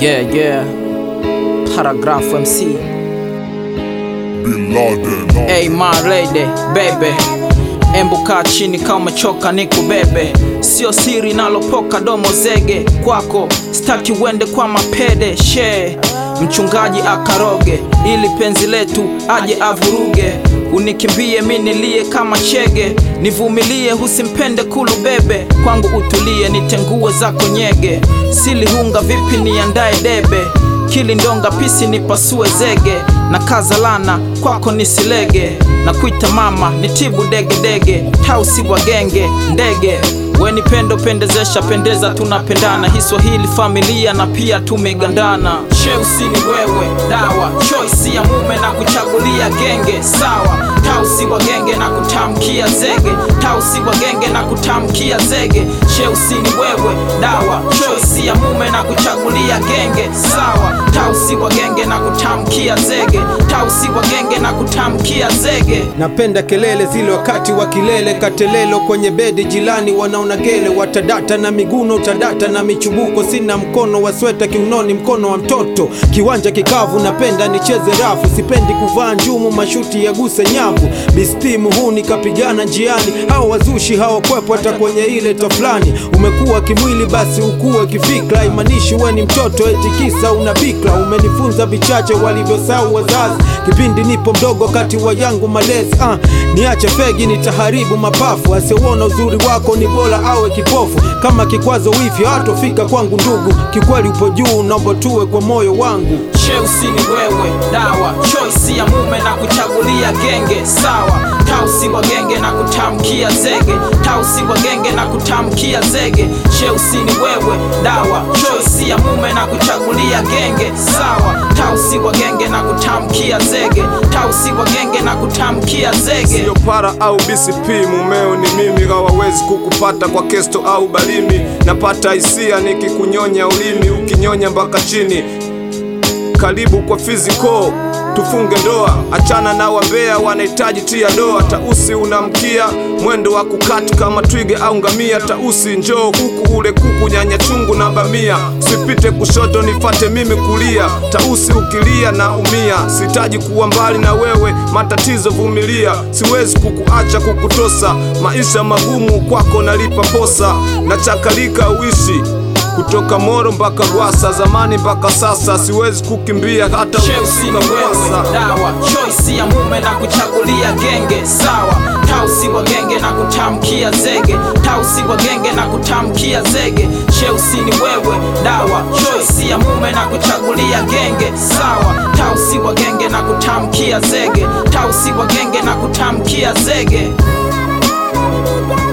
Yeah, yeah. Paragraph MC. Bin Laden. Hey, my lady, baby. Embu kaa chini kama umechoka nikubebe, sio siri nalopoka domo zege kwako, staki uende kwa mapede she mchungaji akaroge, ili penzi letu aje avuruge, unikimbie mi nilie kama chege, nivumilie husimpende kulu bebe, kwangu utulie nitengue zako nyege, silihunga vipi niandae debe kilindonga pisi nipasue zege na kazalana kwako nisilege na kuita mama nitibu degedege tausi wa genge ndege weni pendo pendezesha pendeza tunapendana hiswahili familia na pia tumegandana cheusi ni wewe dawa choisi ya mume na kuchagulia genge sawa tausi wa genge na kutamkia zege tausi wa genge na kutamkia zege cheusi ni wewe dawa choisi ya mume na kuchagulia genge sawa tausi wa genge na kutamkia zege tausi wa genge na kutamkia zege Napenda kelele zile wakati wa kilele, katelelo kwenye bedi jilani, wanaona gele, watadata na miguno, utadata na michubuko, sina mkono wa sweta kiunoni, mkono wa mtoto, kiwanja kikavu, napenda nicheze rafu, sipendi kuvaa njumu, mashuti yaguse nyavu, bisti muhuni kapigana njiani, hao wazushi hawakwepo hata kwenye ile tafulani, umekuwa kimwili basi ukuwe kifikra, imanishi we ni mtoto eti kisa una bikra, umenifunza vichache walivyosahau wazazi, kipindi nipo mdogo kati wa yangu malezi ah, niache fegi nitaharibu mapafu, asiyeona uzuri wako ni bora awe kipofu, kama kikwazo wifi hatofika kwangu ndugu, kikweli upo juu, naomba tuwe kwa moyo wangu. cheusi ni wewe dawa choisi ya mume na kuchagulia genge sawa tausi wa genge na kutamkia zege tausi wa genge na kutamkia zege cheusi ni wewe dawa choisi ya mume na kuchagulia genge sawa tausi wa genge na kutamkia zege tausi wa genge na kutamkia zege Sio para au BCP, mumeo ni mimi, hawawezi kukupata kwa kesto au balimi. Napata hisia nikikunyonya ulimi, ukinyonya mpaka chini. Karibu kwa physical tufunge ndoa, achana na wambea wanahitaji tia doa. Tausi unamkia mwendo wa kukati kama twiga au ngamia. Tausi njoo huku ule kuku, nyanya chungu na bamia, sipite kushoto nifate mimi kulia. Tausi ukilia na umia, sitaji kuwa mbali na wewe, matatizo vumilia, siwezi kukuacha kukutosa. Maisha magumu kwako nalipa posa, nachakalika uishi kutoka Moro mpaka Gwasa, zamani mpaka sasa, siwezi kukimbia hata Chelsea ni ukifika wewe Mwasa. dawa choisi ya mume na kuchagulia genge sawa tausi wa genge na kutamkia zege tausi wa genge na kutamkia zege Chelsea ni wewe dawa choisi ya mume na kuchagulia genge sawa tausi wa genge na kutamkia zege tausi wa genge na kutamkia zege